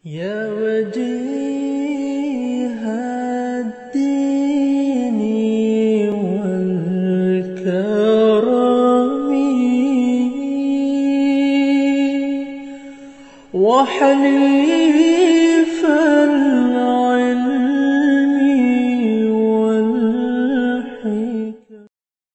يا وجيه الدين والكرم وحليف العلم والحكم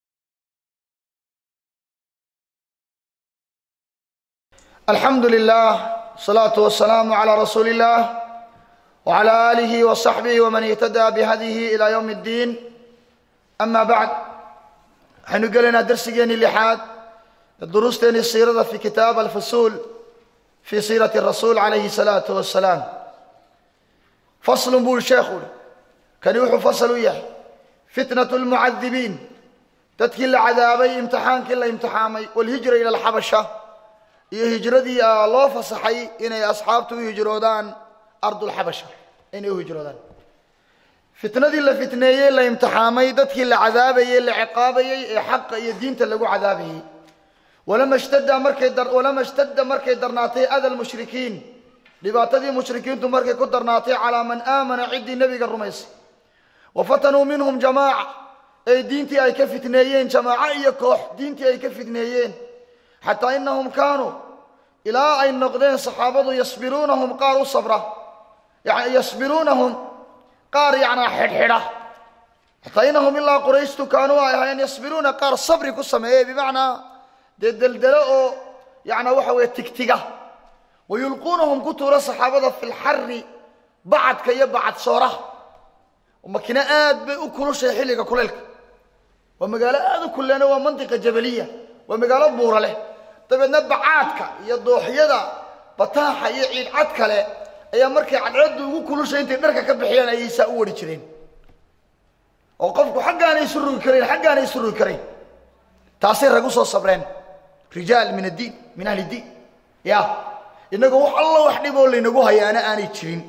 الحمد لله والصلاة والسلام على رسول الله وعلى آله وصحبه ومن اهتدى بهديه إلى يوم الدين أما بعد حين قلنا درسيين اللحاد دروستين السيرة في كتاب الفصول في سيرة الرسول عليه الصلاة والسلام فصل بول شيخ كان يوحو فصل وياه فتنة المعذبين تدكي عذابي امتحان كلا امتحامي والهجرة إلى الحبشة iyo hijradii loo fasaxay inay asxaabtu u hijroodaan ardulxabasha inay u hijroodaan fitnadii la fitneeyey la imtixaamay dadkii la cadaabayey la ciqaabayey ee xaqa iyo diinta lagu cadaabayey walama shtada markay dar walama shtada markay darnaatay ada lmushrikiin dhibaatadii mushrikiintu markay ku darnaatay calaa man aamana ciddii nebiga rumaysay wa fatanuu minhum jamaaca ee diintii ay ka fitneeyeen jamaaco iyo koox diintii ay ka fitneeyeen xataa inahum kaanuu ilaa ay noqdeen saxaabadu yasbiruunahum qaar u sabra yani yasbiruunahum qaar yacnaa xidhxidha xataa inahum ilaa qurayshtu kaanuu ay ahaayeen yasbiruuna qaar sabri ku sameeyey bimacnaa dee deldelo oo yacnaa waxa weeye tigtiga wayulquunahum ku tuura saxaabada fi lxari bacadka iyo bacad sooraha makina aad bay u kulushay xilliga kuleylka waa magaalo aad u kulleena waa mantiqa jabaliya waa magaalo buura leh dabeedna bacaadka iyo dooxyada bataaxa iyo ciidcad kale ayaa markay cadceeddu ugu kulushay intay dharka ka bixiyaan ayay saa u wari jireen oo qofku xaggaanay isu rugi karayn xaggaanay isu rugi karayn taasay rag u soo sabreen rijaal min addiin min ahli diin ya innagoo wax alla wax dhib oo laynagu hayaana aanay jirin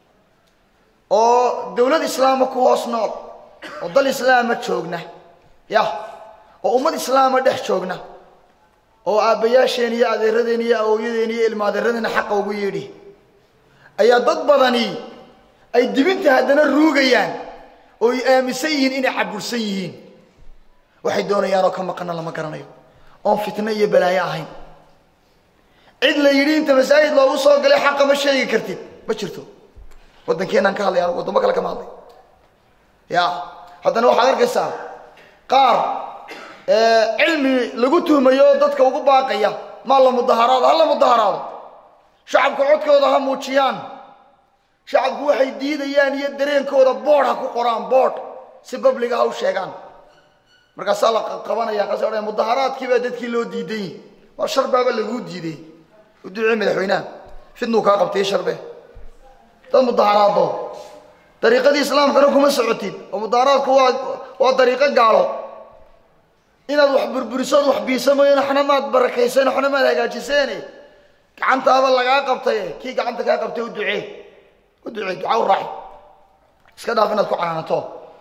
oo dowlad islaama ku hoos nool oo dal islaama joogna ya oo ummad islaama dhex joogna oo aabbayaasheen iyo adeeradeen iyo awowyadeen iyo ilma adeeradeena xaqa ugu yeedhi ayaa dad badani ay dibinta haddana ruugayaan oo ay aaminsan yihiin inay cabursan yihiin waxay doonayaanoo ka maqana lama garanayo oon fitno iyo balaayo ahayn cid la yidhi inta masaajid loogu soo galay xaqa ma sheegi kartid ma jirto waddankeenaan ka hadlaya waddamo kale kama hadlay ya haddana waxaad arkaysaa qaar cilmi lagu tuhmayo dadka ugu baaqaya maa la mudaharaado ha la mudaharaado shacabka codkooda ha muujiyaan shacabku waxay diidayaan iyo dareenkooda boodh ha ku qoraan boodh si babliga ha u sheegaan markaasaa la qabanaya kaas odhan mudaharaadkii baa dadkii loo diidan yihi waa shar baaba laguu diiday u ducee madaxweynaha fidnuu kaa qabtay sharbe dad mudaharaado dariiqadii islaamkana kuma socotid oo mudaharaadku waa waa dariiqo gaalo inaad wax burburisood wax biisamayn waxna maad barakaysan waxna maad hagaajiseene gacantaaba lagaa qabtaye kii gacanta kaa qabtay u ducee u ducee duca u raaci iska dhaaf inaad ku canaanato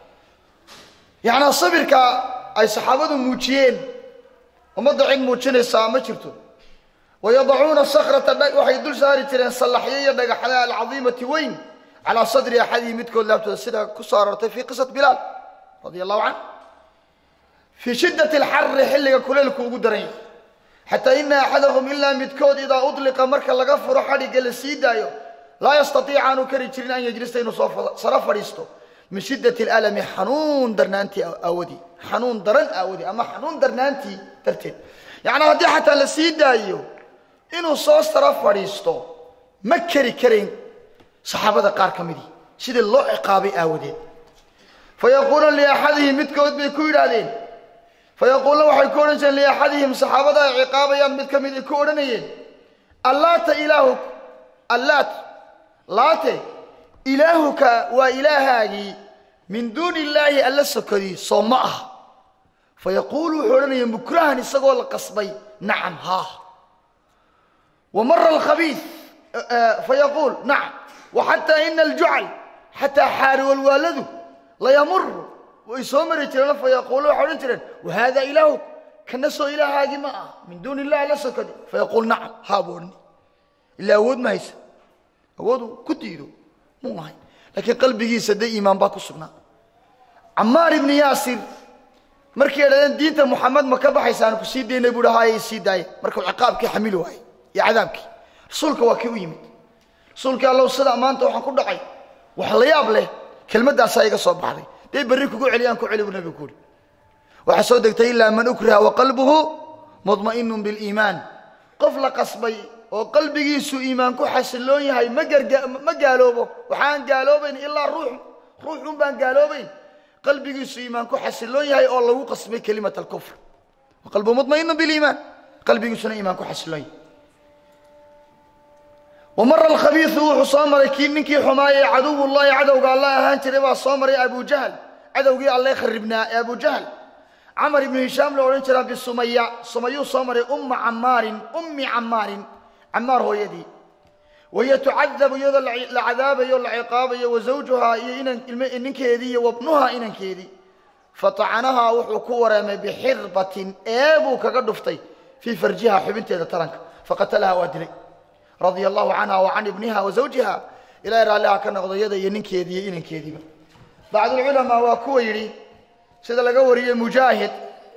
yacnaa sabirka ay saxaabadu muujiyeen ummadda cid muujinaysaa ma jirto wayadacuuna sakrata waxay dul saari jireen sallaxyo iyo dhagaxda alcadiimati weyn calaa sadri axadihi midkood laabtooda sida ku soo aroortay fii qisat bilaal radia allahu canh fii shiddati alxarri xilliga kuleylku ugu daran yahay xataa ina axadahum ilaa midkood idaa udliqa marka laga furo xadhigga la sii daayo laa yastatiica aanu kari jirin an yajlista inuu soo saro fadhiisto min shiddati alalami xanuun darnaantii aawadii xanuun daran aawadii ama xanuun darnaantii darteed yacnaa haddii xataa la sii daayo inuu soo saro fadhiisto ma keri karayn saxaabada qaar ka midii sidii loo ciqaabay aawadeed fayaquuluuna liaxadihim midkood bay ku yidhaahdeen fayaquuluuna waxay ku odhan jireen liaxadihim saxaabada ay ciqaabayaan mid ka mid ay ku odhanayeen allaata ilaahuk allaat laate ilaahuka waa ilaahaagii min duuni illaahi alla sokadii soo ma ah fayaquulu wuxuu odhanaya mukrahan isagoo la qasbay nacam haa wamara alkhabiis fayaquul nacam waxataa ina aljucal xataa xaari walwaaladu layamuru way soo mari jireen fayaquulu waxay odhan jireen wahada ilaahuk kana soo ilaahaagii ma ah min duuni illahi la sokadi fayaquul nacam haa buu odhani ilaa awood ma haysa awoodu ku diido muu ahayn laakiin qalbigiisa dee iimaan baa ku sugnaa camaar ibni yaasir markay idhahdeen diinta muxamed ma ka baxaysaan ku sii daynay buu haye sii daaya markuu ciqaabkii xamili waayey iyo cadaabkii rasuulka waa kii u yimid rasuulkii allow sidaa maanta waxaan ku dhacay wax la yaab leh kelmaddaasaa iga soo baxday dee berri kugu celiyaan ku celi buu nabigu kuuri waxaa soo degtay ilaa man ukriha waqalbuhu mudma'inun biliimaan qof la qasbay oo qalbigiisu iimaan ku xasiloon yahay ma garga ma gaaloobo waxaan gaaloobayn ilaa ruux ruux un baan gaaloobayn qalbigiisu iimaan ku xasiloon yahay oo lagu qasbay kelimat alkufr waqalbuhu mudma'inun biliimaan qalbigiisuna iimaan ku xasiloon yahay wamara alkhabiisu wuxuu soo maray kii ninkii xumaayey caduwullahi cadowga alla ahaan jiray baa soo maray abujahl cadowgii alle kharibnaa ee abujahl camar ibnu hishaam la odhan jiraa bisumaya sumayuu soo maray umma camaarin ummi camaarin camaar hooyadii wahiya tucadabu iyadoo la cadaabayo la ciqaabayo wa zawjuhaa iyo inan ninkeedii iyo wabnuhaa inankeedii fatacanahaa wuxuu ku wareemay bixirbatin eebuu kaga dhuftay fii farjiha xubinteeda taranka faqatalaha waa dilay radia allahu canha wa can ibniha wa zawjiha ilahay raalliha ka noqdo iyada iyo ninkeedii iyo inankeediiba bacdulculamaa waa kuwa yidhi sida laga wariyey mujaahid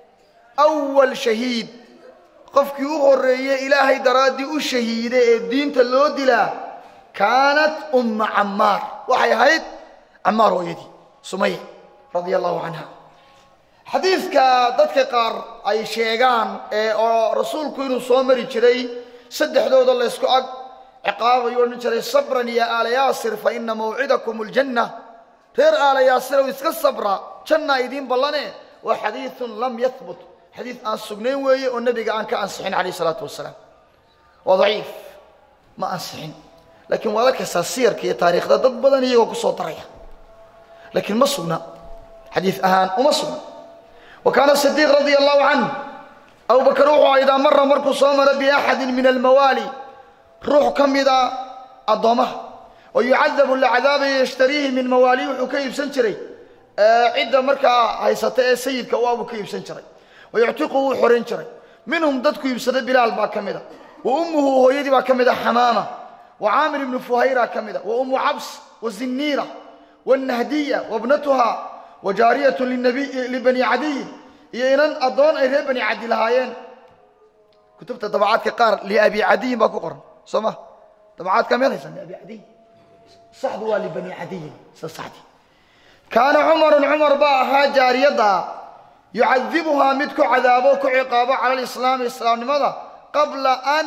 awal shahiid qofkii u horeeyey ilaahay daraaddii u shahiida ee diinta loo dilaa kaanat umma camaar waxay ahayd camaar hooyadii sumaya radia allahu canha xadiidka dadka qaar ay sheegaan ee oo rasuulku inuu soo mari jiray saddexdooda laysku ag ciqaabayu odhan jiray sabran ya aala yaasir fa ina mawcidakum aljanna reer aala yaasirow iska sabra jannaa idiin ballane waa xadiidun lam yahbut xadiid aan sugnayn weeye oo nebiga aan ka ansixin calayh isalaatu wasalaam waa daciif ma ansixin laakiin waa la kastaa siyarka iyo taariikhda dad badan iyagoo ku soo daraya laakiin ma sugna xadiid ahaan uma sugna wa kaana sidiiq radia allahu canh abu bakar wuxuu aydaa mara markuu soo mara biaxadin min almawaali ruux ka mida addoommaha oo yucadabu la cadaabayo yashtariihi min mawaali wuxuu ka iibsan jiray cidda markaa haysata ee sayidka u abuu ka iibsan jiray wa yuctiqu wuu xorayn jiray minhum dadku iibsada bilaal baa ka mida wa ummuhu hooyadii baa ka mida xamaama wa caamir ibnu fuhayra ka mida wa ummu cabs wa zinniira wannahdiya wabnatuha wa jaariyatu libani cadiyin iyo inan addoon ay reer bani cadi lahaayeen kutubta dabacaadka qaar liabi cadiyin baa ku qoran soo ma dabacaadka miyaad haysan liabi cadiyin saxdu waa libani cadiyin sida saxdii kaana cumarun cumar baa ahaa jaariyadda yucadibuhaa mid ku cadaabo ku ciqaabo cala alislaami islaamnimada qabla an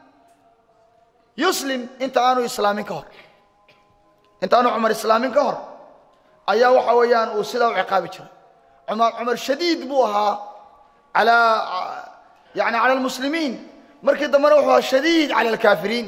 yuslim inta aanu islaamin ka hor inta aanu cumar islaamin ka hor ayaa waxa weeyaan uu sidaa u ciqaabi jiray cumar cumar shadiid buu ahaa alaa yani cala almuslimiin markii dambena wuxuu ahaa shadiid cala alkaafiriin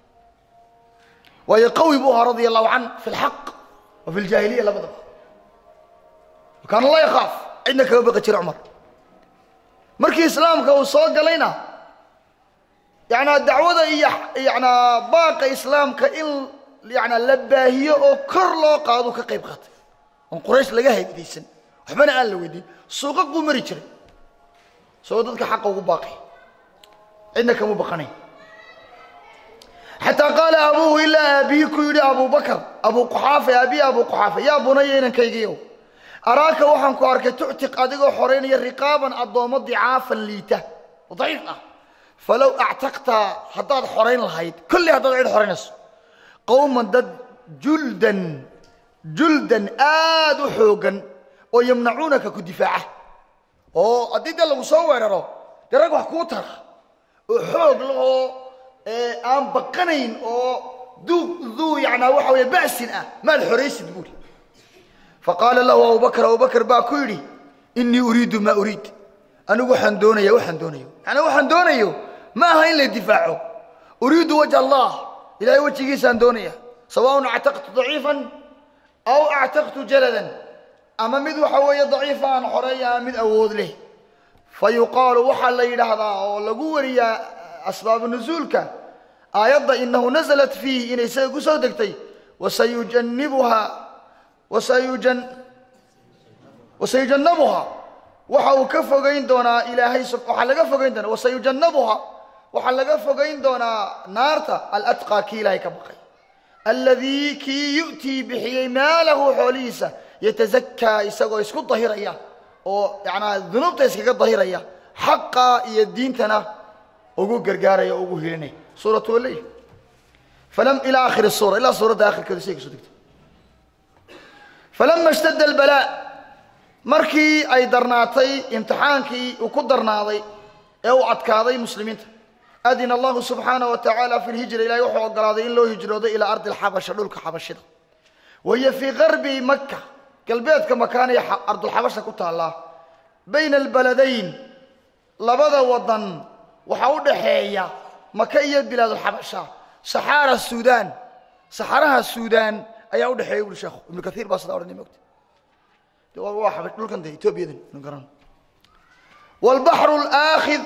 waayo qawi buu ahaa radia allahu can fi lxaq wa fi ljaahiliya labadaba kaana la yakhaaf cidna kaga baqi jira cumar markii islaamka uu soo galayna yanaa dacwada iyo yanaa baaqa islaamka in yanaa la baahiyo oo kor loo qaadu ka qayb qaatay oon quraysh laga haybidaysan waxbana aan la weydiin suuqa buu mari jiray isagoo dadka xaqa ugu baaqay cidna kamu baqanayn xataa qaala abuuhu ilaa aabihii ku yidhi abu bakar abu quxaafa aabihi abu quxaafa yaa bunaya inankaygiiow araaka waxaan ku arkay tuctiq adigoo xoraynaya riqaaban addoommo dicaafan liita oo daciif ah falow actaqta haddaad xorayn lahayd kolley haddaad cid xoraynayso qowman dad juldan juldan aad u xooggan oo yamnacuunaka ku difaaca oo haddii dee lagu soo weeraro dee rag wax kuu tara oo xoog lahoo aan baqanayn oo duu duu yanaa waxa weeye ba'sin ah maad xoraysid buuri faqaala lahu abubakr abubakr baa ku yidhi inii uriidu maa uriid anigu waxaan doonaya waxaan doonayo yanaa waxaan doonayo ma aha in la difaaco uriidu wajha allah ilahay wejigiisaan doonaya sawaaun actaqtu daciifan aw actaqtu jaladan ama mid waxa weeye daciifa aan xoreeya ama mid awood leh fa yuqaalu waxaa la yidhaahdaa oo lagu wariyaa asbaabu nusuulka aayadda inahu nasalat fiih inay isaga ku soo degtay wasayujanibuha wasayujan wasayujannabuha waxa uu ka fogayn doonaa ilaahay waxaa laga fogayn doonaa wasayujannabuha waxaa laga fogayn doonaa naarta alatqaa kii ilaahay ka baqay aladii kii yu'tii bixiyey maalahu xoolihiisa yatazakaa isagoo isku dahiraya oo yanaa dunuubta iskaga dahiraya xaqa iyo diintana ugu gargaaraya o ugu hilinaya suuratu waleyl falam ilaa akhiri suura ilaa suuradda akhirkeedu siday kasoo degtay falama ishtadda albalaa markii ay darnaatay imtixaankii uu ku darnaaday ee uu adkaaday muslimiinta adina allahu subxaanaه wa tacaala fi lhijra ilahay wuxuu ogolaaday in loo hijroodo ilaa ardi alxabasha dhulka xabashida wahiya fii garbi maka galbeedka makaanay ardulxabasha ku taallaa bayna albaladayn labada wadan waxaa u dhaxeeya maka iyo bilaadulxabasha saxaara suudaan saxaraha suudaan ayaa udhexeeya uri sheekhu ibnu kaiir baa sidaa odhanay mogta de waa waa xabash dhulkan de etoobiyadan inu garan waalbaxru alaakhid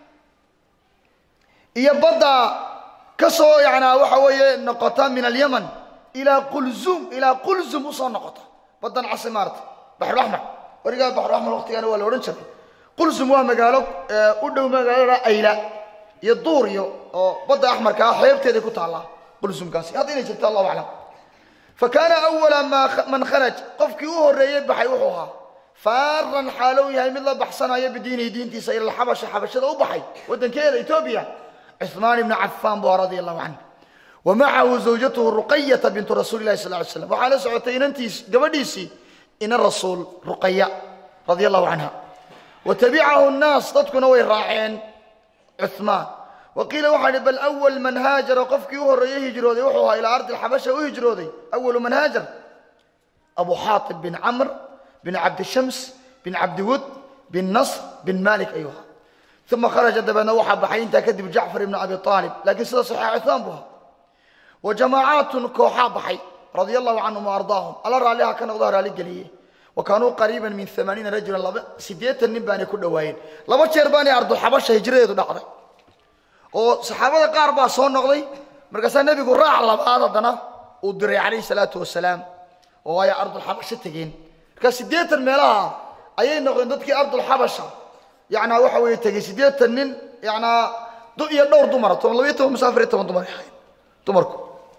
iyo badda ka soo yanaa waxa weeye noqota min alyaman ilaa qulzum ilaa qulzum usoo noqota baddan casi maarata baxrulaxmar warigaa baxrulaxmar waqtigaana waa la odhan jiray qulzum waa magaalo u dhow magaalada ayla iyo duur iyo oo badda axmarka ah xeebteeday ku taallaa qulzumkaasi hadda inay jirto allahu aclam fa kaana awala maa man kharaj qofkii u horreeyey baxay wuxuu ahaa faaran xaalow yahay mid la baxsanaya bidiinihi diintiisa ila alxabasha xabashada u baxay waddankeeda etoobiya cuثmaan ibnu cafaan bu radia allahu canhu wa macahu zawjatuhu ruqayata bintu rasuuli lahi sal ly slam waxaa la socotay inantiis gabadhiisii ina rasuul ruqaya radia allahu canha wa tabicahu nnaas dadkuna way raaceen cuثmaan wa qiila waxaa hi bal awal man haajara qofkii u horreeyey hijrooday wuxuu ahaa ilaa ardi alxabasha u hijrooday awalu man haajar abu xaatib bin camr bin cabdishams bin cabdiwud bin nasr bin malik ayuu ahaa uma kharaja dabeedna waxaa baxay intaa kadib jacfar ibnu abi aalib laakiin sida saxiixa cuثmaan buu ahaa wa jamaacaatun kooxaa baxay radia allahu canhum waardaahum alla raalliha ka noqdo raali geliye wa kaanuu qariiban min amaaniina rajulan laba siddeetan nin baanay ku dhowaayeen laba jeer baanay ardulxabasha hijradeedu dhacday oo saxaabada qaar baa soo noqday markaasaa nebigu raac labaad haddana uu diray calayhi salaatu wasalaam oo ay ardulxabasha tegeen markaa siddeetan meelaha ayay noqdeen dadkii ardulxabasha yanaa waxa weeye tegey siddeetan nin yanaa iyo dhowr dumara toban labayo toban mise afariyo toban dumar ahayd dumarku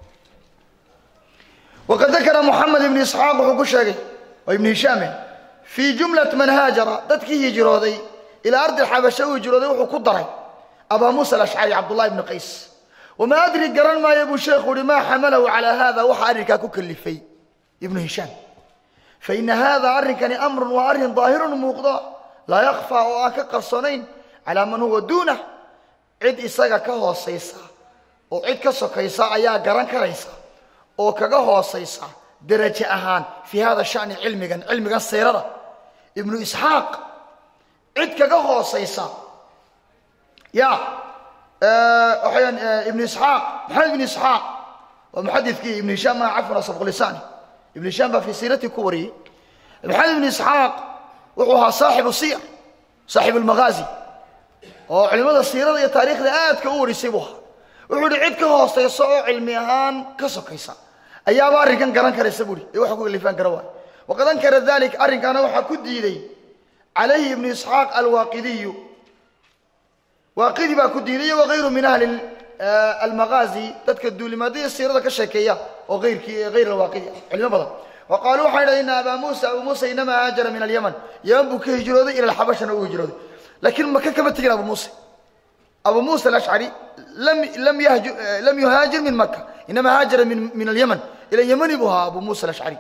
waqad dakara moxamed ibnu isxaaq wuxuu ku sheegay oo ibnu hishaame fii jumlat man haajara dadkii hijrooday ilaa ardi xabasha u hijrooday wuxuu ku daray abaa muusa alashcari cabdullahi ibnu qays wamaa adri garan maayo buu sheekhu uhi maa xamalahu calaa hada waxa arrinkaa ku kalifay ibnu hishaam faina hada arrinkani amrun waa arrin daahirun muuqda laa yakfaa oo aan ka qarsoonayn calaa man huwa duunah cid isaga ka hoosaysa oo cid ka sokaysa ayaa garan karaysa oo kaga hoosaysa derajo ahaan fii hada shani cilmigan cilmigan siirada ibnu isxaaq cid kaga hoosaysa ya waxayaan ibnu isxaaq maxamed ibnu isxaaq waa muxadidkii ibnu hishaam maa cafwan sabqulisaani ibnu hishaam baa fii siiratii ku wariyey maxamed ibnu isxaaq wuxuu ahaa saaxibu siyar saaxibu lmaghaazi oo culimmada siirada iyo taariikhda aadka u warisay buu ahaa wuxuu ihi cid ka hoosaysa oo cilmi ahaan ka sokaysa ayaaba arrinkan garan karaysa buuhi ee waxa ku kalifaan kara waay waqad ankara dalik arrinkaana waxaa ku diiday calayhi ibnu isxaaq alwaaqidiyu waaqidi baa ku diiday iyo wagayru min ahli almaghaazi dadka duulimaadaya siirada ka sheekeeya oo ayrkii hayr alwaaqidi ah culimo badan wa qaaluu waxay dhahay ina abaa muusa abuu muusa inamaa haajara min alyaman yaman buu ka hijrooday ila alxabashana uu hijrooday laakiin maka kama tegin abu muusa abu muusa alashcari lam lam yahju lam yuhaajir min maka inama haajara min min alyaman ila yamani buu ahaa abu muusa alashcari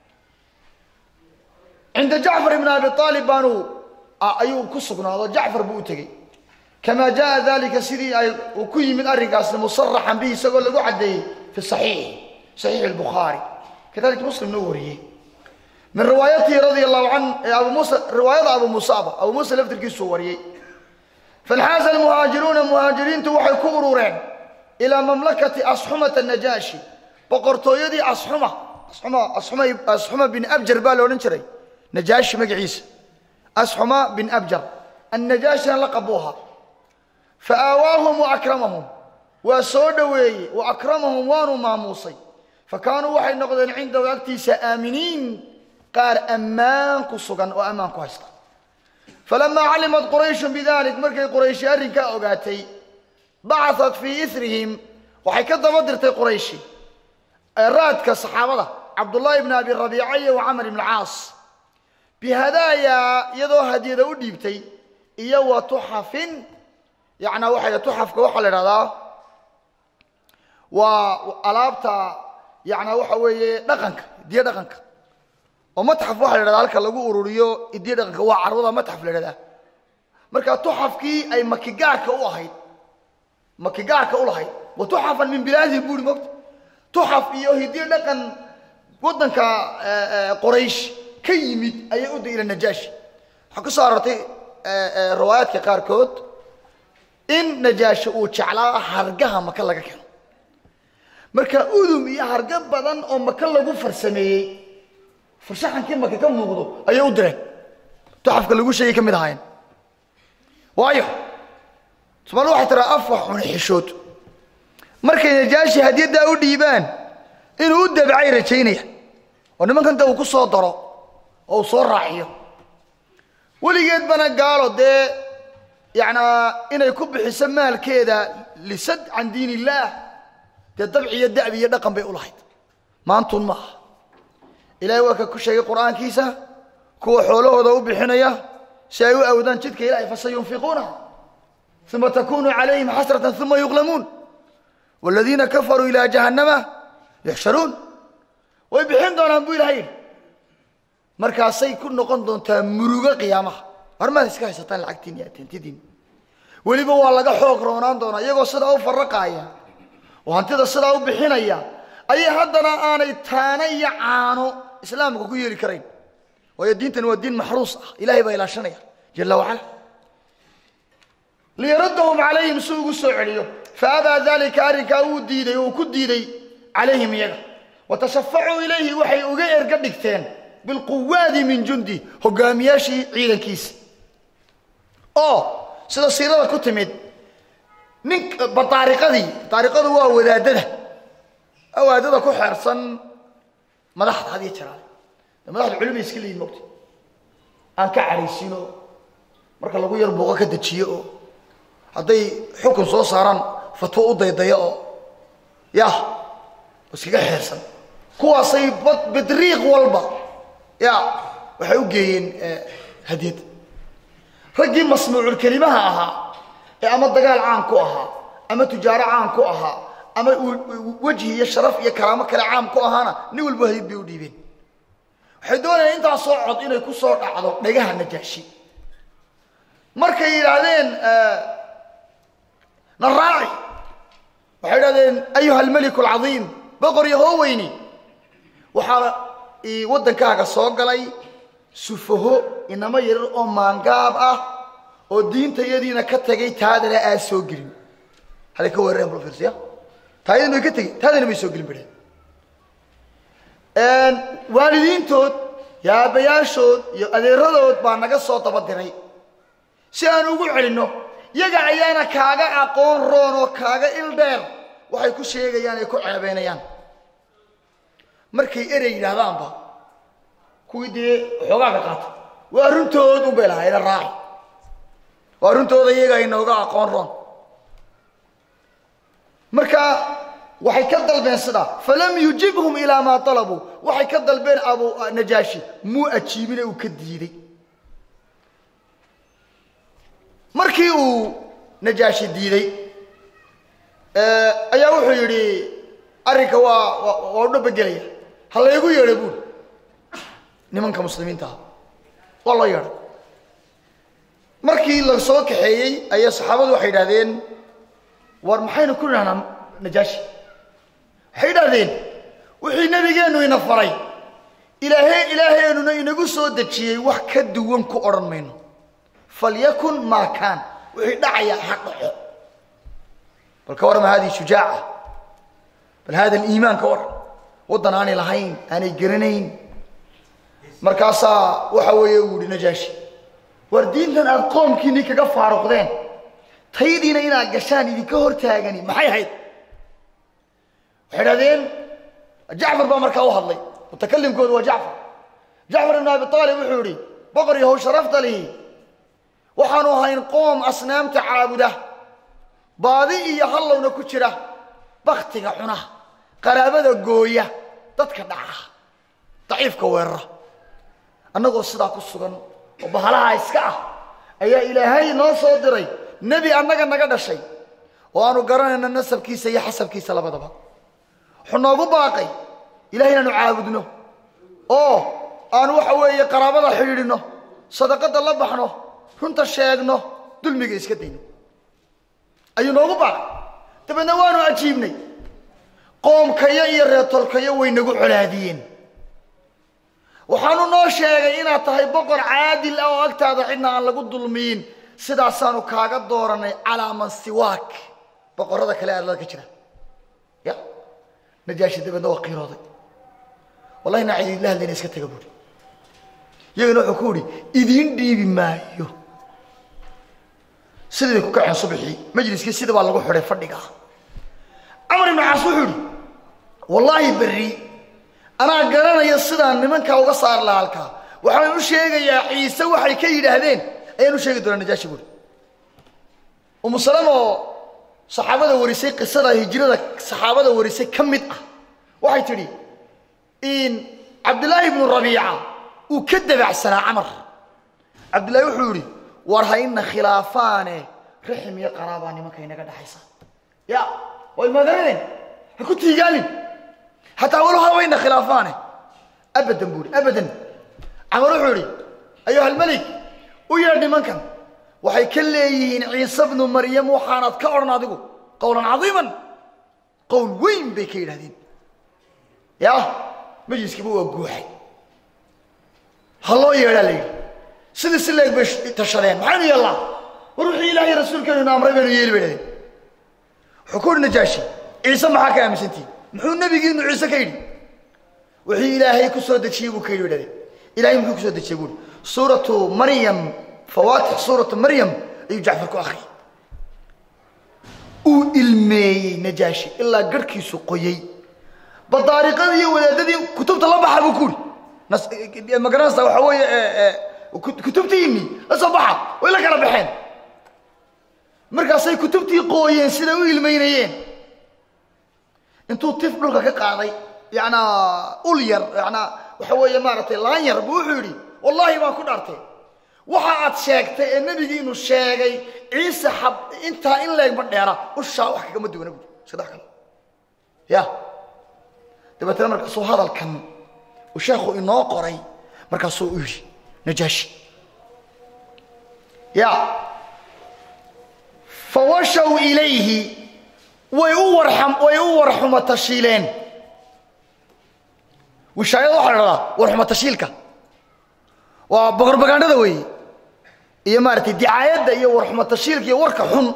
cinda jacfar ibn abi aalib baanu ayuu ku sugnaado jacfar buu u tegey kama jaa dalika sidii ay uu ku yimid arrinkaasna musaraxan bihi isagoo lagu caddeeyey fi saxiix saxiix albukhaari kadalika muslimna u wariyey min riwaayatihi radia allahu can abu muusa riwaayada abu muusaaba abu muusa laftirkiisuu wariyey fanxaaza almuhaajiruuna muhaajiriintu waxay ku urureen ilaa mamlakati asxumata najaashi boqortooyadii asxuma asxuma asxuma asxuma bin abjar baa la odhan jiray najaashi magaciisa asxuma bin abjar annajaashina laqab buu ahaa fa aawaahum wa akramahum waa soo dhoweeyey wa akramahum waanu maamuusay fa kaanuu waxay noqdeen cindahu agtiisa aaminiin qaar ammaan ku sugan oo ammaan ku haysta falamaa calimat qurayshun bidalik markay qurayshi arrinkaa ogaatay bacaat fii irihim waxay ka daba dirtay qurayshi raadka saxaabada cabdullaahi ibn abi rabiica iyo camar ibn caas bihadaaya iyadoo hadiyada u dhiibtay iyo wa tuxafin yacnaa waxay tuxafka waxaa la idhahdaa waa alaabta yacnaa waxa weeye dhaqanka hidiye dhaqanka oo matxaf waxaa la idhahdaa halka lagu ururiyo hidiye dhaqanka waa carwada matxaf la idhahdaa marka tuxafkii ay makigaarka u ahayd makigaarka u lahayd wa tuxafan min bilaadihim buuri mogta tuxaf iyo hidiye dhaqan waddanka qoraysh ka yimid ayay u ila najaashi waxaa ku soo arortay riwaayaadka qaarkood in najaashi uu jeclaa hargaha maka laga keeno marka udum iyo harga badan oo maka lagu farsameeyey farshaxankii maka ka muuqdo ayay u direen tuxafka lagu sheegay ka mid ahaayeen waayo somaali waxay tiraa afwa xun xishood markay najaashi hadiyaddaa u dhiibaan inuu u dabcay rajaynaya oo nimankanta uu ku soo daro oo uu soo raaciyo weligeed bana gaalo dee yacnaa inay ku bixiso maalkeeda lisad can diin illaah dee dabci iyo da'bi iyo dhaqan bay u lahayd maantuun maaha ilaahay waa ka ku sheegay qur'aankiisa kuwa xoolahooda u bixinaya si ay u awdaan jidka ilahay fasayunfiquunaha uma takunu calayhim xasratan uma yuqlamuun waaladiina kafaruu ilaa jahannama yuxsharuun way bixin doonaan buu ilahay yidhi markaasay ku noqon doontaa murugo qiyaamaha harmaad iska haysataan lacagtiin iyo atentidiin weliba waa laga xoog roonaan doonaa iyagoo sidaa u faraqaaya oo hantida sidaa u bixinaya ayay haddana aanay taana iyo caano islaamka ku yeeli karayn waayo diintan waa diin maxruus ah ilahay baa ilaashanaya jala wacala liyaradahum calayhim si ugu soo celiyo faabaa dalika arrinkaa wuu diiday oo uu ku diiday calayhim iyaga watashafacuu ilayhi waxay uga erga dhigteen bilquwaadi min jundi hogaamiyaashii ciidankiisa oo sida siirada ku timid nin badaariqadii badaariqadu waa wadaadada wadaadada ku xeersan madaxda had iyo jaraale de madaxda culimay iska leeyihin mogta aan ka caraysiino marka lagu yar buuqo ka dejiyo oo hadday xukun soo saaraan fatwo u daydaya oo yah iskaga xeersan kuwaasay bedriiq walba ya waxay u geeyeen hadiyad raggii masmuuculkelimaha ahaa ee ama dagaal caan ku ahaa ama tujaaro caan ku ahaa ama wejhi iyo sharaf iyo karaamo kale caam ku ahaana nin walba hadiyad bay u dhiibeen waxay doonayaan intaasoo cod inay ku soo dhacdo dhagaha najaashi markay yidhaahdeen na raaci waxay idhahdeen ayuha almeliku alcadiim boqor iyo hooweyni waxaa waddankaaga soo galay sufaho inamo yarar oo maangaab ah oo diinta iyadiina ka tagay taadana aan soo gelin halay ka weerareen blofirsiya taayadin bay ka tegey taadana bay soo gelin badheen waalidiintood iyo aabbayaashood iyo adeeradood baa naga soo daba diray si aan ugu celinno yaga ayaana kaaga aqoon roon oo kaaga il dheer waxay ku sheegayaan ay ku ceebeynayaan markay erey yidhaahdaanba kuwii dee xoogaaga qaata waa runtood un bay lahaayna raaci waa runtooda iyaga inooga aqoon roon marka waxay ka dalbeen sidaa falam yujibhum ilaa maa alabuu waxay ka dalbeen abu najaashi muu ajiibine uu ka diiday markii uu najaashi diiday ayaa wuxuu yidhi arrinka waa waa u dhabagelaya ha laygu yeedha buuri nimanka muslimiinta ah waa loo yeedhay markii la soo kaxeeyey ayaa saxaabadu waxay idhahdeen war maxaynu ku idhahnaa najaashi waxay idhahdeen wixii nebigeennu ina faray ilaahe ilaaheenuna inagu soo dejiyey wax ka duwan ku odhan mayno falyakun maa kaan wixii dhacayaa ha dhaco bal ka warrama hadihi shujaaca bal hada aliimaan ka warram waddan aanay lahayn aanay garanayn markaasaa waxa weeye uu yihi najaashi war diintan aad qoomkiinii kaga faaruqdeen taydiina inaad gashaan idinka hortaagani maxay ahayd waxay idhahdeen jacfar baa markaa u hadlay mutakalimkoodu waa jacfar jacfar ibn abi aalib wuxuu yihi boqor yahow sharafta lihi waxaanu ahayn qoom asnaamta caabuda baadi iyo hallowna ku jira baktiga cuna qaraabada gooya dadka dhaca daciifka weerara annagoo sidaa ku sugan oo bahalaha iska ah ayaa ilaahay noo soo diray nebi annaga naga dhashay oo aanu garanayno nasabkiisa iyo xasabkiisa labadaba wuxuu noogu baaqay ilahay inaanu caabudno oo aanu waxa weeye qaraabada xidhiidhino sadaqada la baxno runta sheegno dulmiga iska dayno ayuu noogu baaqay dabeedna waanu ajiibnay qoomkayo iyo reertolkayo way nagu colaadiyeen waxaanu noo sheegay inaad tahay boqor caadil ah oo agtaada cidna aan lagu dulmiyin sidaasaanu kaaga dooranay calaa man siwaak boqorada kale aad ka jira ya najaashi dabeedna waa qiirooday wallahi naa cididla hadlayna iska taga buuri iyagana wuxuu ku uhi idiin dhiibi maayo sidii bay ku kaceen subaxii majliskii sida baa lagu xidhay fadhiga camar ibnu caas wuxuu ihi wallaahi berri anaa garanaya sidaan nimankaa uga saar laha halkaa waxaan u sheegayaa ciise waxay ka yidhaahdeen ayaan u sheegi doonaa najaashi buuri umu salama oo saxaabada warisay qisada hijrada saxaabada warisay ka mid ah waxay tidhi in cabdillaahi ibnu rabiica uu ka dabacsanaa camar cabdillahi wuxuu yihi war ha ina khilaafaane raxim iyo qaraabaa nimanka inaga dhaxaysa ya waa ilmaadaradeen ha ku tiigaalin hataa walo habayna khilaafaane abadan buu ihi abadan camar wuxuu yihi ayuha almelik u yeedh nimankan waxay ka leeyihiin ciise bnu maryam waxaanaad ka odhan adigu qowlan cadiiman qowl weyn bay ka yidhahdeen ya majliskiiba waa guuxay ha loo yeedhaa la yidhi sidii si leeg bay tashadeen maxaynu yeellaa war wixii ilaahay rasuulkeenu ina amray baynu yeeli bay dhahdeen wuxuu ku uhi najaashi ciise maxaa ka aaminsantihin muxuu nebigiinu ciise ka yidhi wixii ilaahay ku soo dejiyey buu ka yidhi bay dhahdeen ilahay muxuu kusoo dejiyey buu ihi suuratu maryam fawaatix suuratu maryam ayuu jacfar ku akhriyay uu ilmeeyey najaashi ilaa garhkiisu qoyey badaariqadii iyo wadaadadii kutubta la baxa buu ku uri magaranaysa waxa weeye kutubtiini la soo baxa way la kala baxeen markaasay kutubtii qooyeen siday u ilmeynayeen intuu tif dhulka ka qaaday yanaa ul yar yanaa waxa weeye maaragtay laan yar buu wuxuu yidhi wallaahi baan ku dhaartay waxa aad sheegtay ee nebigiinu sheegay ciise xab intaa in leegma dheera ushaa wax kagama duwana buui saddex kale ya dabeetana markaasuu hadalkan uu sheekhu inoo qoray markaasuu u yidhi najaashi ya fawashaw ilayhi way u warxam way u warxuma tashiileen wishaayada waxaa la dhahdaa warxuma tashiilka waa boqorbagaandhada weeye iyo maaragtay dicaayadda iyo warxuma tashiilka iyo warka xun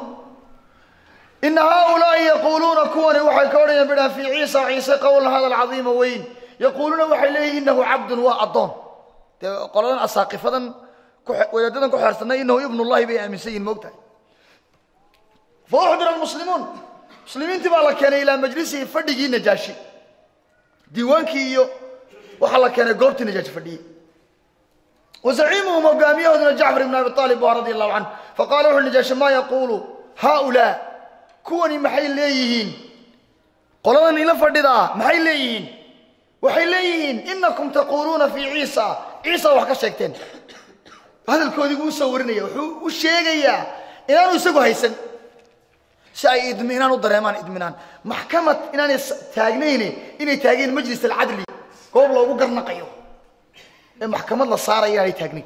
ina haaulaai yaquuluuna kuwani waxay ka odhanayaan bidhaan fii ciisa ciise qowlan hadal cadiima weyn yaquuluuna waxay leeyihin inahu cabdun waa addoon dee qoladan asaaqifadan wadaadadan ku xeersanay inahu ibnullahi bay aaminsan yihin moogtahay fa uxdira almuslimuun muslimiintii baa la keenay ilaa majlisihi fadhigii najaashi diiwaankii iyo waxaa la keenay goobtii najaashi fadhiyey wazaciimuhum hogaamiyahooduna jacfar ibn abi aalib waa radi allahu canhu faqala wuxu najaashi maa yaquulu haaulaa kuwani maxay leeyihiin qoladan ila fadhidaa maxay leeyihiin waxay leeyihiin inakum taquuluuna fii ciisa ciisa wax ka sheegteen hadalkoodii buu usoo warinaya wuxuu u sheegayaa inaanu isagu haysan si ay idminaan u dareemaan idminaan maxkamad inaanay taagnayne inay taageen majlis alcadli goob loogu garnaqayo ee maxkamad la saaraya inaanay taagnayn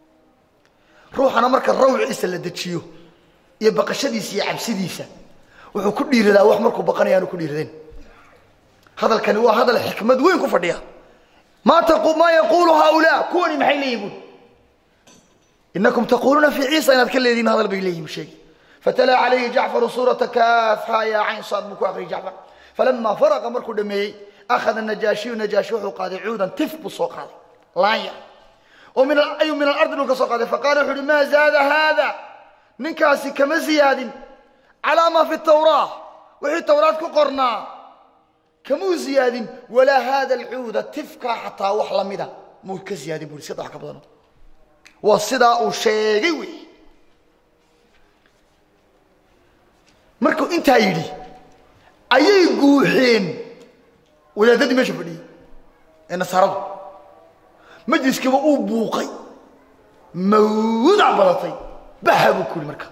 ruuxana marka rawciisa la dejiyo iyo baqashadiisa iyo cabsidiisa wuxuu ku dhiiradaa wax markuu baqanaya aanu ku dhiiradeen hadalkani waa hadal xikmad weyn ku fadhiya maa taqu maa yaquulu haaulaa kuwani maxay leeyihin buuri inakum taquuluuna fii ciisa inaad ka leedihin hadal bay leeyihin sheegi fatala calayhi jacfaru suurata kaafha yaa cayn saad buu ku akriyay jacfar falama faraqa markuu dhameeyey akhada najaashiyu najaashi wuxuu qaaday cuudan tif buu soo qaaday laanya oo min ayuu min alardi dhulka soo qaaday faqala wuxu uhi maa zaada haada ninkaasi kama ziyaadin calaa maa fi tawraa wixii tawraad ku qornaa kamuu ziyaadin walaa haada alcuuda tifkaa xataa wax lamida muu ka ziyaadin buri iska wax ka badano waa sidaa uu sheegay wey markuu intaa yidhi ayay guuxeen wadaadadii meesha fadhiyey ee nasaaradu majliskiiba uu buuqay mawdac badatay baxa buu ku yidhi marka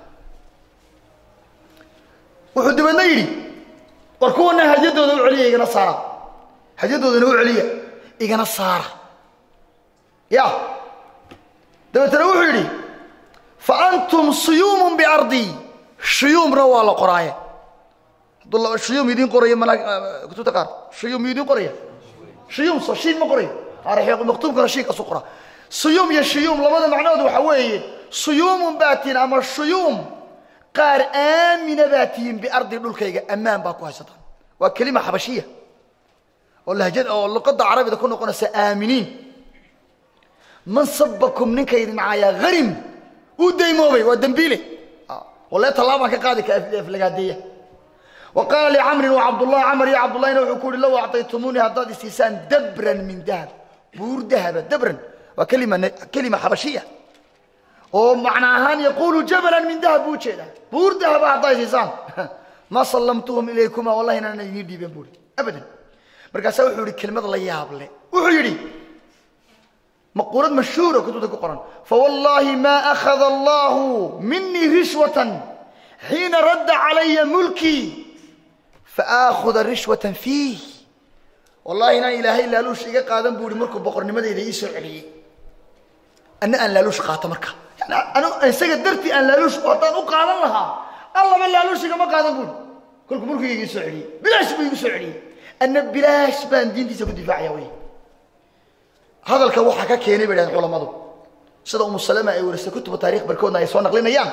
wuxuu dabeedna yidhi war kuwana hadyadooda u celiya igana saara hadyadoodana u celiya igana saara ya dabeetana wuxuu yidhi fa antum suyuumun biardii shuyuumna waa la qoraaye hadduu shuyuum idiin qoraya mana kutubta qaar shuyuum miyuu idiin qoraya shuyuum so shiin ma qorayo arxiiq maktuubkana shiinkaasu qoraa suyuum iyo shuyuum labada macnood waxa weeye suyuumun baa tihin ama shuyuum qaar aamina baa tihiin biardi dhulkayga ammaan baa ku haysataan waa kelima xabashiya oo lahjad oo luqadda carabida ku noqonaysa aaminiin man sabakum ninka idin caaya harim uu daymoobay waa dembiile walee tallaabaan ka qaadi ka aflagaadeeya wa qaala licamrin wa cabdullah camar iyo cabdullahina wuxuu ku yihi low acطaytumuunii haddaad isiisaan dabran min dahab buur dahaba dabran waa kelima kelima xabashiya oo macna ahaan yaquulu jabalan min dahab buu ujeedaa buur dahaba haddaa isiisaan ma sallamtuhum ilaykuma wallahi inaan idiin dhiibeen buuri abadan markaasaa wuxuu yihi kelmad la yaab leh wuxuu yidhi مقولات مشهورة كتبت القرآن فوالله ما أخذ الله مني رشوة حين رد علي ملكي فآخذ رشوة فيه والله إنا إلهي لا لوش إيقا قادم بوري مركو بقر نمدي إذا يسوع علي أنا أن لا لوش قاتا مركا يعني أنا أنسيق درتي أن لا لوش قاتا أقادا لها الله من لا لوش إيقا ما قادم بوري كلكم مركو يسوع علي بلاش بي يسوع علي أن بلاش بان دين دي سكو دفاع يا ويه hadalka waxaa ka keenay bay dhahdeen culammadu sida umu salama ay warisay kutuba taarikh barkoodna ay soo naqlinayaan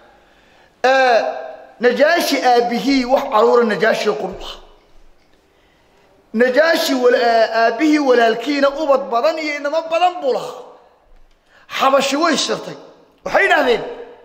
najaashi aabihii wax caruura najaashi qurba najaashi aabihii walaalkiina ubad badan iyo inamo badan buu lahaa xabashi way shirtay waxay yidhahdeen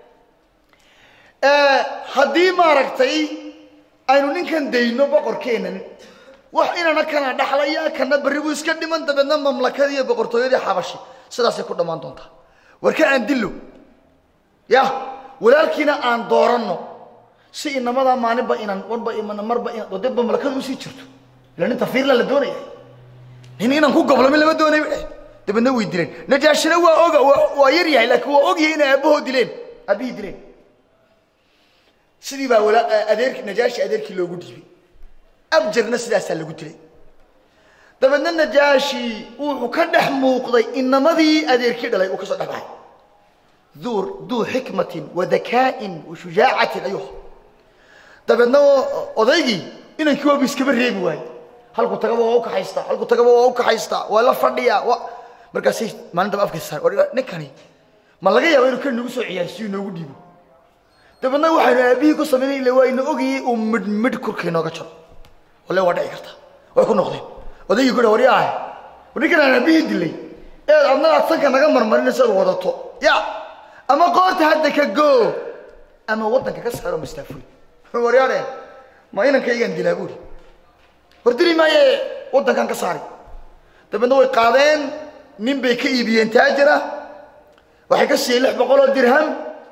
haddii maaragtay aynu ninkan dayno boqorkeenan wax inana kana dhaxlaya kana berri buu iska dhiman dabeedna mamlakadii iyo boqortooyadii xabashi sidaasay ku dhammaan doontaa warka aan dillo ya walaalkiina aan dooranno si inamadaa maalinba inan warba imana marba inan oo dee mamlakadu usii jirto ila nin tafiirla la doonaya nin inan ku goblamin lama doonay bay dabeedna way dileen najaashina waa oga waa yar yahay laakiin waa ogyahay inay aabahoo dileen aabihii dileen sidii baa wala adeerki najaashi adeerkii loogu dhiibay abjarna sidaasaa lagu dilay dabeedna najaashi wuxuu ka dhex muuqday inamadii adeerkii dhalay uu ka soo dhex baxay duu duu xikmatin wa dakaa'in wa shujaacatin ayuu dabeedna odaygii inankii waaba iskaba reebi waaye halku tagaba waa u kaxaystaa halku tagaba waa u kaxaystaa waa la fadhiyaa waa markaasay maalin daba afkaysa saar war ninkani ma laga yaaba inuu kan nagu soo ciyaarsiyo inoogu dhiibo dabeedna waxaynu aabihii ku samaynay ila waa ina ogayay uu midh midh kurka inooga jaro walle waa dhici karta way ku noqdeen odaygii ku wari ah ninkan aan aabihii dilay eed adna aad sanka naga marmarinayso aad wadato ya ama qoorta hadda ka goo ama waddanka ka saaro mastaafuy waryaadhe ma inankaygaan dilaa buuri war dili maaye waddankan ka saari dabeedna way qaadeen nin bay ka iibiyeen taajira waxay ka siiyeen lix boqol oo dirham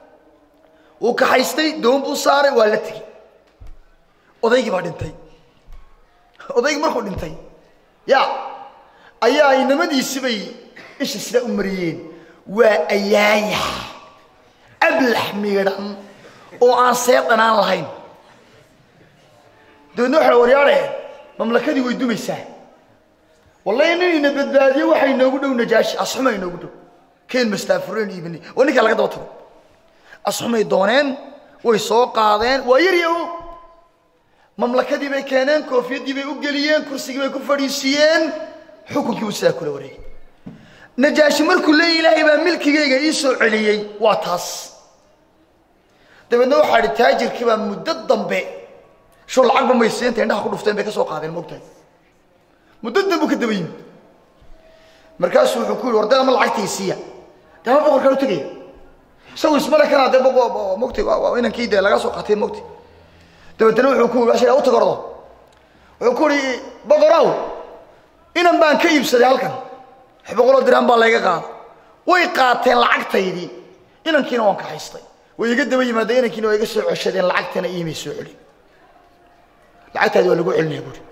wuu kaxaystay doon buu saaray waa la tegey odaygii baa dhintay odaygii markuu dhintay ya ayaa inamadiisi bay isha sidaa u mariyeen waa ayaaya ablax miidhan oo aan seed dhanaan lahayn dabeedna waxa waryaadheen mamlakadii way dumaysaa wallahi nin ina badbaadiye waxay inoogu dhow najaashi asxuma inoogu dhow keen mastaafureen iibinay waa ninkaa laga daba tago asxumay dooneen way soo qaadeen waa yar yaho mamlakadii bay keeneen koofiyadii bay u geliyeen kursigii bay ku fadhiisiiyeen xukunkii buu sidaa kula wareegay najaashi markuu leeya ilaahay baa milkigayga ii soo celiyey waa taas dabeedna waxaa idhi taajirkii baa muddo dambe shur lacagba maysiinta indhaha ku dhufteen bay ka soo qaadeen moogtahay muddo dambu ka daba yimid markaasuu wuxuu ku yihi war dee ama lacagtay siiya dee ama boqorkaan u tegaya isagu ismale kanaa dee mogtay inankii dee laga soo qaatay mogtay dabeetana wuxuu ku yii ashaga u tagordo wuxuu ku yihi boqorow inan baan ka iibsaday halkan lix boqoloo dirham baa layga qaada way qaateen lacagtaydii inankiina waan kaxaystay way iga daba yimaadeen inankiina waa iga soo ceshadeen lacagtana iimay soo celin lacagtaadi waa lagu celinaya buuri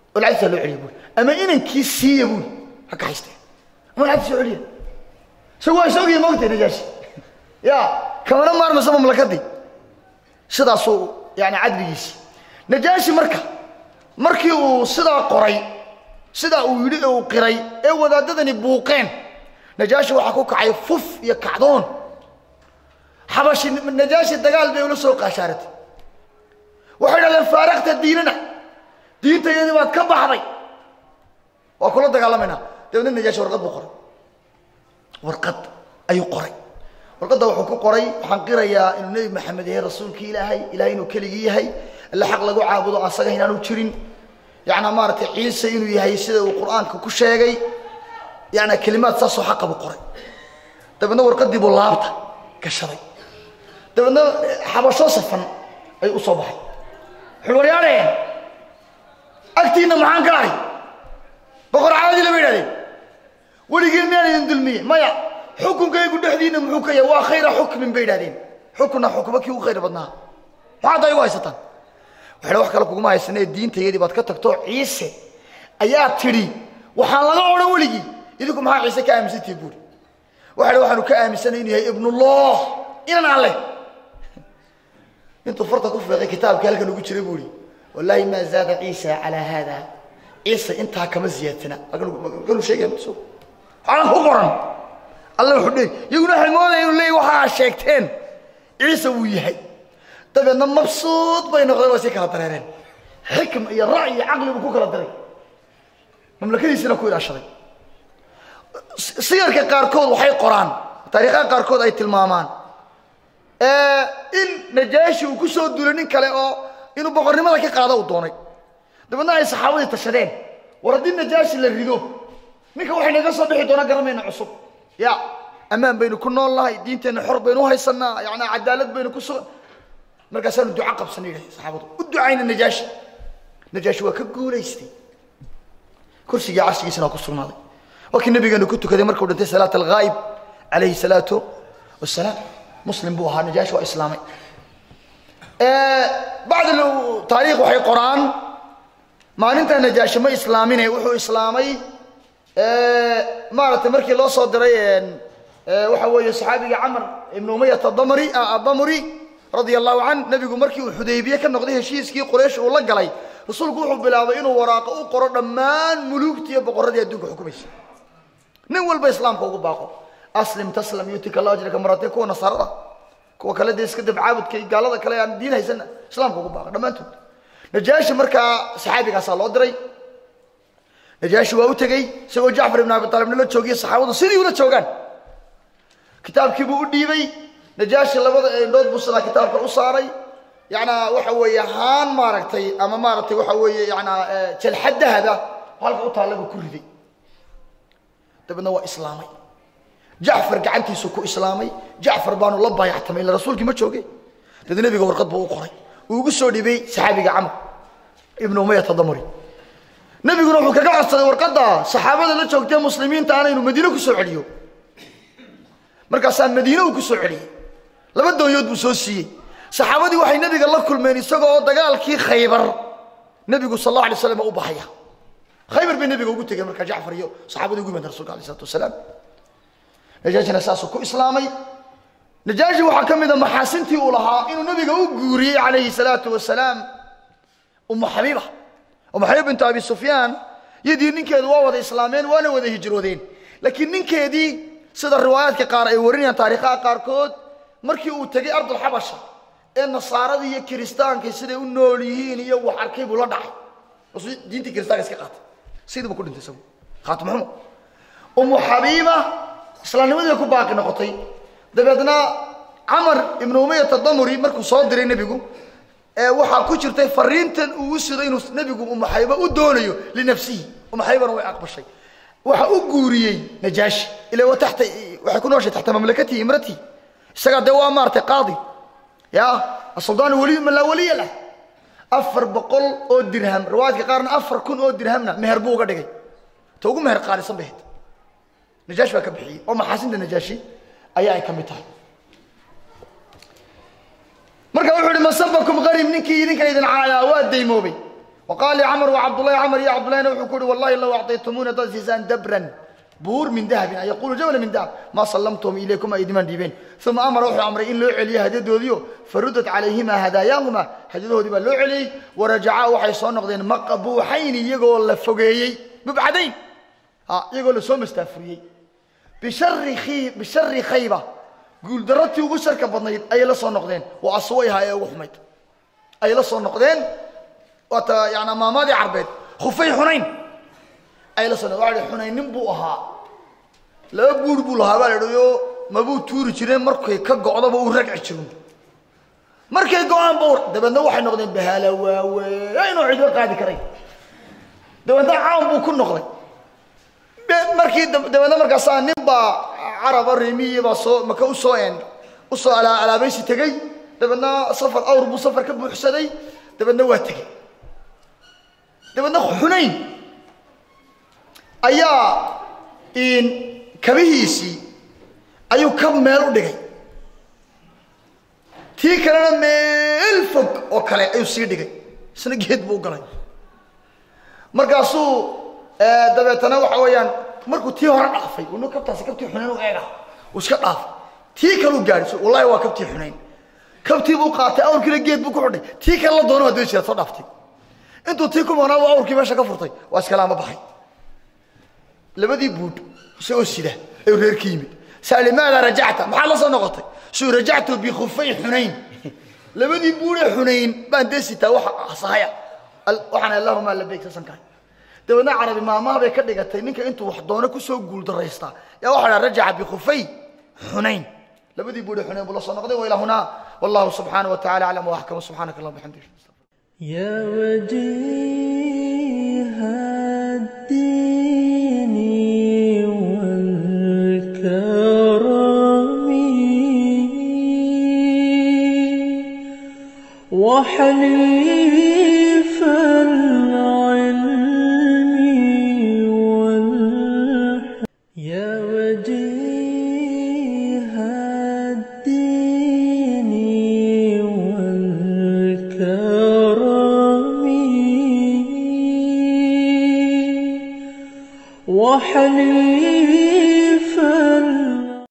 oo lacagtiisa loo celiya buuri ama inankii siiya buuri ha ka haysteen ama lacagtiisa soo celiya isagu waa isogii moogtay najaashi ya kamana maarmaysa mamlakadii sidaasuu yani cadligiisi najaashi marka markii uu sidaa qoray sidaa uu yidhi ee uu qiray ee wadaadadani buuqeen najaashi waxaa ku kacay fuf iyo kacdoon xabashi najaashi dagaal bay ula soo qaashaaratay waxay dhahdeen faaraqta diinana diintayadii baad ka baxday waa kula dagaalamaynaa dabeedna najaashi warqad buu qoray warqad ayuu qoray warqadda wuxuu ku qoray waxaan qirayaa inuu nebi maxamed yahay rasuulkii ilaahay ilahay inuu keligii yahay alla xaq lagu caabudo asaga inaanu jirin yacnaa maaragtay ciise inuu yahay sida uu qur-aanka ku sheegay yacnaa kelimaad saasoo xaqa buu qoray dabeedna warqaddii buu laabta gashaday dabeedna xabasho safan ayuu u soo baxay wuxuu waryaadheen agtiinna maxaan ka ahay boqor caadii lama yidhahdeen weligiin miyaan idin dulmiye maya xukunkaygu dhexdiinna muxuu ka yahay waa khayra xukmin bay yidhahdeen xukunna xukumo kii ugu khayr badnaa maxaa hadda igu haysataan waxay wax kale kuguma haysanee diintayadii baad ka tagto ciise ayaa tidhi waxaan laga odhan weligii idinku maxaa ciise ka aaminsantihi buuri waxa waxaanu ka aaminsanay inuu yahay ibnullah inan alleh intuu farta ku feeqay kitaabkii halkan ugu jiray buuri wallaahi maa zaada ciisa calaa haada ciise intaa kama ziyaadsana halkanu sheegaya so waxaan ku qoran alla wuxuu dhey iyaguna waxay moodaya inuu leeyahy waxaa sheegteen ciise wuu yahay dabeedna mabsuud bay noqdeen waa sii kala dareereen xikm iyo rac iyo caqli buu ku kala daray mamlakadiisina ku ilaashaday siyarka qaarkood waxay qoraan taariikhaha qaarkood ay tilmaamaan in najaashi uu ku soo duulay nin kale oo inuu boqornimada ka qaado uu doonay dabeedna ay saxaabadii tashadeen war haddii najaashi la rido ninka waxay naga soo bixi doona garamayna cusub ya ammaan baynu ku nool nahay diinteenna xor baynu uhaysanaa yani cadaalad baynu ku sugan markaasaanu duco qabsana yidhahdeen saxaabadu u ducayna najaashi najaashi waa ka guulaystay kursigii carshigiisana waa ku sugnaaday waa kii nabigeenu ku tukaday markuu dhintay salaat alghaayib calayhi salaatu wasalaam muslim buu ahaa najaashi waa islaamay bacd taariikh waxay qoraan maalinta najaashi ma islaamine wuxuu islaamay maaragtay markii loo soo diray waxa weeye saxaabiga camar ibnu umayat adamri adamri radia allahu can nebigu markii uu xudaybiye ka noqday heshiiskii quraysh uu la galay rasuulku wuxuu bilaabay inuu waraaqo u qoro dhammaan muluugtii iyo boqorradii adduunka xukumaysa nin walba islaamka ugu baaqo aslim taslam yutika allah ajraka marate kuwa nasaarada kuwa kale dee iska dabcaabudka iyo gaalada kale aan diin haysana islaamka ugu baaqa dhammaantood najaashi markaa saxaabigaasaa loo diray najaashi waa u tegey isagoo jacfar ibn abi taalibna la joogiyo saxaabadu sidii ula joogaan kitaabkiibuu u dhiibay najaashi labada indhood buu sidaa kitaabka u saaray yanaa waxa weeye haan maaragtay ama maaragtay waxa weeye yanaa jalxad dahaba halka u taalla buu ku riday dabeedna waa islaamay jacfar gacantiisu ku islaamay jacfar baanu la baayactamay ila rasuulkii ma jooge dabeedna nebiga warqad buu u qoray uu ugu soo dhibay saxaabiga camr ibnu umayat adamri nebiguna wuxuu kaga codsaday warqadda saxaabada la joogtee muslimiinta ana inuu madiine ku soo celiyo markaasaa madiine uu ku soo celiyey laba doonyood buu soo siiyey saxaabadii waxay nebiga la kulmeen isagoo dagaalkii khaybar nebigu sal alla alay slam u baxaya khaybar bay nebiga ugu tegeen markaa jacfar iyo saxaabadii ugu yimaadeen rasulka alay isalatu wasalaam najaashina saasuu ku islaamay najaashi waxaa ka mid a maxaasintii uu lahaa inuu nebiga u guuriyey calayhi salaatu wasalaam umu xabiiba umu xabiib bintu abi sufyaan yadii ninkeedu waa wada islaameen waana wada hijroodeen laakiin ninkeedii sida riwaayaadka qaar ay warinayaan taariikhaha qaarkood markii uu tegey ardulxabasha ee nasaaradii iyo kiristaankii siday u nool yihiin iyo wax arkay buu la dhacay rasul diintii kiristaanka iska qaatay sidiibu ku dhintay isagu khaatimuxumo umu xabiiba islaamnimadii ku baaqi noqotay dabeedna camar ibnu umayat adamuri markuu soo diray nebigu waxaa ku jirtay fariintan uu u sido inuu nebigu umu xabiiba u doonayo linafsihi umu xabiibana way aqbashay waxa u guuriyey najaashi ila wa taxta waxay ku nooshay taxta mamlakatihi imratihi isagaa dee waa maartay qaadi ya asuldaanu weli man laa weliya lah afar boqol oo dirham riwaayadka qaarna afar kun oo dirhamna meher buu uga dhigay ta ugu meher qaalisan bay hayd najaashi baa ka bixiyey oo maxaasinta najaashi ayaa ay ka mid tahay marka wuxuu ihi masabakum qarib ninkii idinka idin caayaa waa daymoobay وقال لي عمر وعبد الله عمر يا عبد الله وحو كوري والله لو أعطيتمونا ضد سيسان دبرا بور من ذهب يقول جبل من ذهب ما سلمتهم إليكم أيديمان ديبين ثم أمر وحو عمر إن لو علي هديدو ديو فردت عليهما هداياهما هديدو ديبا لو علي ورجعا وحي صون نقدين مقبوحين يقول لفقيي مبعدين ها يقول لسوم استفريي بشر خي بشر خيبة قول درتي وبشر كبضنيد أي لصون نقدين وأصويها يا وحمد أي لصون نقدين وتا يعني مامادي عربيد خفي حنين أي لصون وعلي حنين نبوها laba buur buu lahaa baa la idhayo mabuu tuuri jireen markay ka go'daba uu ragci jirin markay go'aan ba dabeedna waxay noqdeen bahaala waaweyn oo cidlo qaadi karay dabeedna caan buu ku noqday markii dabeedna markaasaa nin baa caraba reemiyi baa soo maka usoo en usoo alaabaysi tegey dabeedna safar awr buu safar ka buuxsaday dabeedna waa tegey dabeedna xunayn ayaa kabihiisii ayuu kab meel u dhigay tii kalena meel fog oo kale ayuu sii dhigay isna geed buu u galay markaasuu dabeetana waxa weeyaan markuu tii hore dhaafay unu kabtaasi kabtii xunayn u eega uu iska dhaafay tii kaleu gaadhi wallahi waa kabtii xunayn kabtii buu qaatay awrkiina geed buu ku xidhay tii kale la doono waa daba jira soo dhaaftay intuu tii ku maqnaa buu awrkii meesha ka furtay waa iskalaama baxay labadii buudh isagoo sida ayuu reer ka yimid saa limaada rajacta maxaad la soo noqotay suu rajactu bikhufay xunayn labadii buudhee xunayn baan dee sitaa waxa sahaya waxaan allahuma labayk sasan kahay dabeedna carabi maamaha bay ka dhigatay ninka intuu wax doono kusoo guuldaraystaa yaa waxaa dhaha rajaca bikhufay xunayn labadii buudhee xunayn buu la soo noqday wailaa hunaa wallahu subxaanahu watacaala aclam waaxkama subxaanaka allahuma bixamdik يا وجيه الدين والكرم وحليف العلم والحلم يا وجيه الدين والكرم وحليف